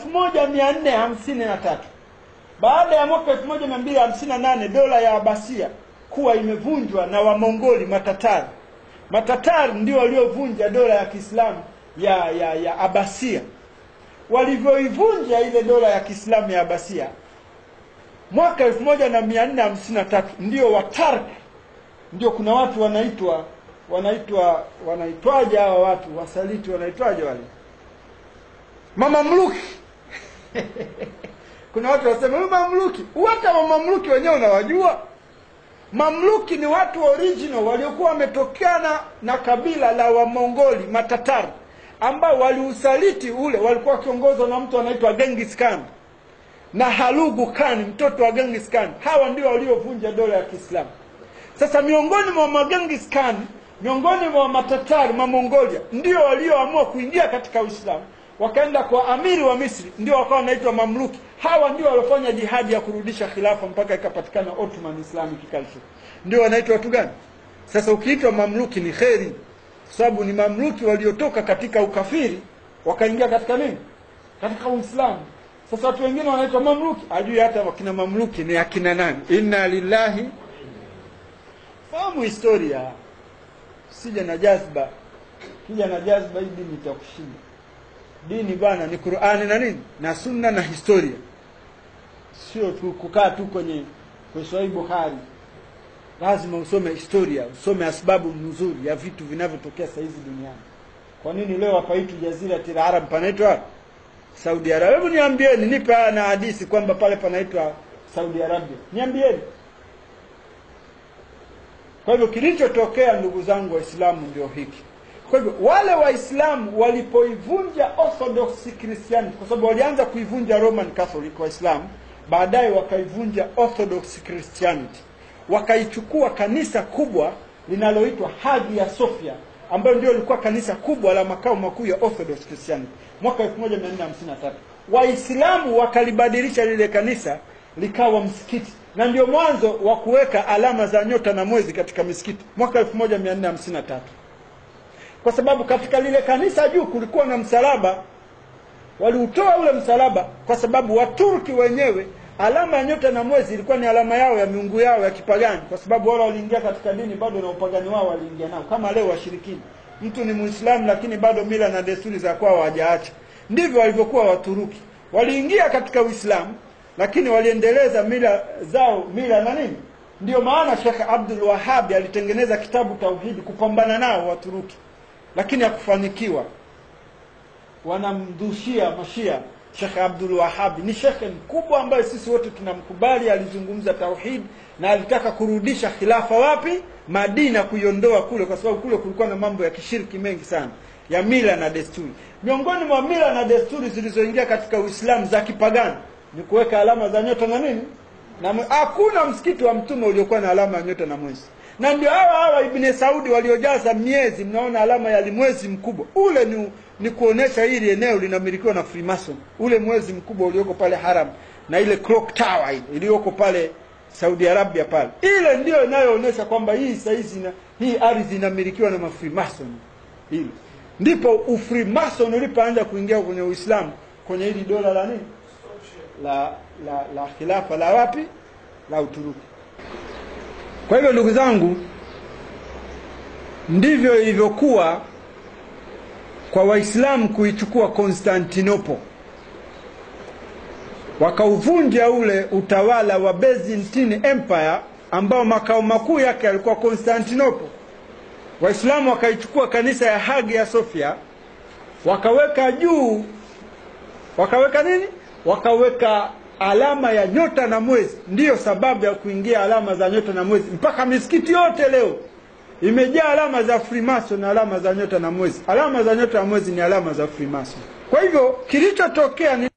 moja mia nne hamsini na tatu baada ya mwaka elfu moja mia mbili hamsini na nane dola ya Abasia kuwa imevunjwa na Wamongoli Matatari. Matatari ndio waliovunja dola ya Kiislamu ya, ya, ya Abasia. Walivyoivunja ile dola ya Kiislamu ya Abasia mwaka elfu moja na mia nne hamsini na tatu ndio Watark, ndio kuna watu wanaitwa wanaitwa wanaitwaje hawa watu wasaliti, wanaitwaje wale mamamluki kuna watu wasema huyu mamluki, hata mamluki wenyewe unawajua. Mamluki ni watu original waliokuwa wametokana na kabila la Wamongoli Matatari, ambao waliusaliti ule, walikuwa wakiongozwa na mtu anaitwa Genghis Khan na Halugu Khan, mtoto wa Genghis Khan. Hawa ndio waliovunja dola ya Kiislamu. Sasa miongoni mwa Magengis Khan, miongoni mwa Matatari Mamongolia, ndio walioamua kuingia katika Uislamu wakaenda kwa amiri wa Misri, ndio wakawa wanaitwa mamluki. Hawa ndio waliofanya jihadi ya kurudisha khilafa mpaka ikapatikana Ottoman Islamic Culture. Ndio wanaitwa watu gani? Sasa ukiitwa mamluki ni kheri, kwa sababu ni mamluki waliotoka katika ukafiri wakaingia katika nini? Katika Uislamu. Sasa watu wengine wanaitwa mamluki, ajui hata wakina mamluki ni akina nani. Inna lillahi, fahamu historia, sija na jazba. Kija na jazba, hii dini itakushinda dini bwana ni Qur'ani na nini na sunna na historia, sio tu kukaa tu kwenye kwenye Sahih Bukhari. Lazima usome historia, usome asbabu nzuri ya vitu vinavyotokea sasa hivi duniani. Kwa nini leo hapaitu Jaziratul Arab panaitwa Saudi Arabia? Hebu niambieni, nipe na hadithi kwamba pale panaitwa Saudi Arabia, niambieni. Kwa hivyo kilichotokea, ndugu zangu Waislamu, ndio hiki kwa hivyo wale Waislamu walipoivunja Orthodox Christianity, kwa sababu walianza kuivunja Roman Catholic Waislamu, baadaye wakaivunja Orthodox Christianity, wakaichukua kanisa kubwa linaloitwa Hagia Sophia, ambayo ndio lilikuwa kanisa kubwa la makao makuu ya Orthodox Christianity mwaka 1453. Waislamu wakalibadilisha lile kanisa likawa msikiti, na ndio mwanzo wa kuweka alama za nyota na mwezi katika misikiti mwaka 1453 kwa sababu katika lile kanisa juu kulikuwa na msalaba. Waliutoa ule msalaba kwa sababu Waturki wenyewe alama ya nyota na mwezi ilikuwa ni alama yao ya miungu yao ya kipagani, kwa sababu wale waliingia katika dini bado na upagani wao waliingia nao, kama leo washirikina. Mtu ni Muislamu lakini bado mila na desturi za kwao hawajaacha. Ndivyo walivyokuwa Waturuki, waliingia katika Uislamu lakini waliendeleza mila zao, mila na nini. Ndio maana Sheikh Abdul Wahhab alitengeneza kitabu Tauhidi kupambana nao Waturuki lakini hakufanikiwa. Wanamdhushia mashia Shekh Abdul Wahhab ni shekhe mkubwa ambaye sisi wote tunamkubali. Alizungumza tauhid na alitaka kurudisha khilafa wapi? Madina, kuiondoa kule, kwa sababu kule kulikuwa na mambo ya kishiriki mengi sana ya mila na desturi. Miongoni mwa mila na desturi zilizoingia katika Uislamu za kipagani ni kuweka alama za nyota na nini na hakuna msikiti wa mtume uliokuwa na alama ya nyota na mwezi na ndio hawa hawa Ibn Saudi waliojaza miezi, mnaona alama ya mwezi mkubwa ule ni, ni kuonesha hili eneo linamilikiwa na Freemason. Ule mwezi mkubwa ulioko pale Haram na ile clock tower ile iliyoko pale Saudi Arabia pale, ile ndio inayoonyesha kwamba hii saizi na hii ardhi inamilikiwa na Freemason. Ile ndipo ufreemason ulipoanza kuingia kwenye Uislamu kwenye hili dola la nini la la la khilafa la wapi la Uturuki. Kwa hivyo ndugu zangu, ndivyo ilivyokuwa kwa Waislamu kuichukua Konstantinopo, wakauvunja ule utawala wa Byzantine Empire ambao makao makuu yake yalikuwa Konstantinopo. Waislamu wakaichukua kanisa ya Hagia Sophia, wakaweka juu, wakaweka nini? Wakaweka alama ya nyota na mwezi. Ndiyo sababu ya kuingia alama za nyota na mwezi. Mpaka misikiti yote leo imejaa alama za Freemason na alama za nyota na mwezi. Alama za nyota na mwezi ni alama za Freemason. Kwa hivyo kilichotokea ni